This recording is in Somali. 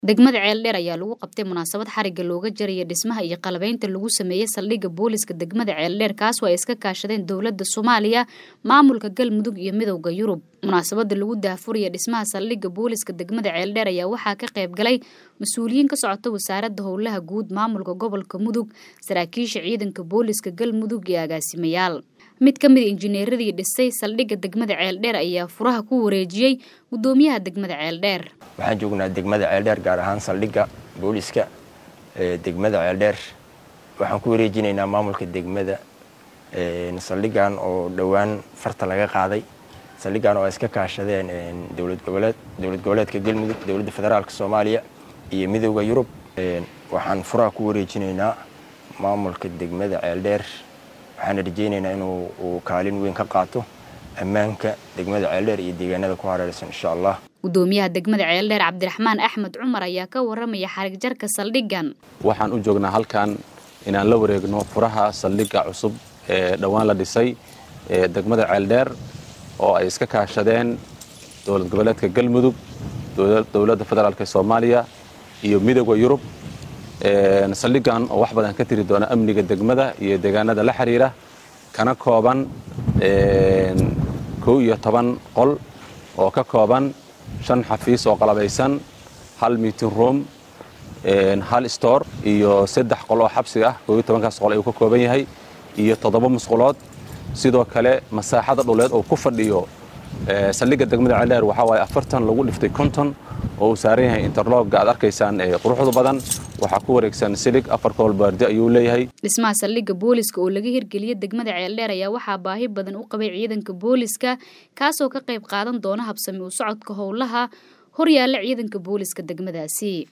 degmada ceeldheer ayaa lagu qabtay munaasabad xariga looga jaraya dhismaha iyo qalabeynta lagu sameeyey saldhigga booliska degmada ceeldheer kaasoo ay iska kaashadeen dowladda soomaaliya maamulka galmudug iyo midowda yurub munaasabada lagu daahfuraya dhismaha saldhigga booliska degmada ceeldheer ayaa waxaa ka qayb galay mas-uuliyiin ka socota wasaaradda howlaha guud maamulka gobolka mudug saraakiisha ciidanka booliska galmudug iyo agaasimayaal mid ka mid injineeradii dhisay saldhigga degmada ceeldheer ayaa furaha ku wareejiyey gudoomiyaha degmada ceeldheer waxaan joognaa degmada ceeldheer gaar ahaan saldhigga booliska ee degmada ceeldheer waxaan ku wareejinaynaa maamulka degmada saldhiggan oo dhowaan farta laga qaaday saldhiggan oo ay iska kaashadeen dowlad goboleed dowlad goboleedka galmudug dowladda federaalka soomaaliya iyo midowda yurub waxaan furaha ku wareejinaynaa maamulka degmada ceeldheer waxaana rajaynaynaa inuu uu kaalin weyn ka qaato ammaanka degmada ceeldheer iyo deegaanada ku hareeraysan insha allah gudoomiyaha degmada ceeldheer cabdiraxmaan axmed cumar ayaa ka waramaya xarig jarka saldhiggan waxaan u joognaa halkan inaan la wareegno furaha saldhigga cusub ee dhowaan la dhisay ee degmada ceeldheer oo ay iska kaashadeen dowlad goboleedka galmudug dowladda federaalk soomaaliya iyo midowda yurub saldhiggan oo wax badan ka tiri doona amniga degmada iyo deegaanada la xiriira kana kooban kow iyo toban qol oo ka kooban shan xafiis oo qalabaysan hal meeting room hal store iyo saddex qol oo xabsi ah kow iyo tobankaas qol ayuu ka kooban yahay iyo toddoba musqulood sidoo kale masaaxada dhuleed oo ku fadhiyo saldhigga degmada ceeldheer waxaa waaye afartan lagu dhiftay konton oo uu saaran yahay interlogga aad arkaysaan ee quruxda badan waxaa ku wareegsan silig afar kool baardi ayuu leeyahay dhismaha saldhigga booliska oo laga hirgeliyey degmada ceeldheer ayaa waxaa baahi badan u qabay ciidanka booliska kaasoo ka qayb qaadan doona habsami u socodka howlaha horyaalla ciidanka booliska degmadaasi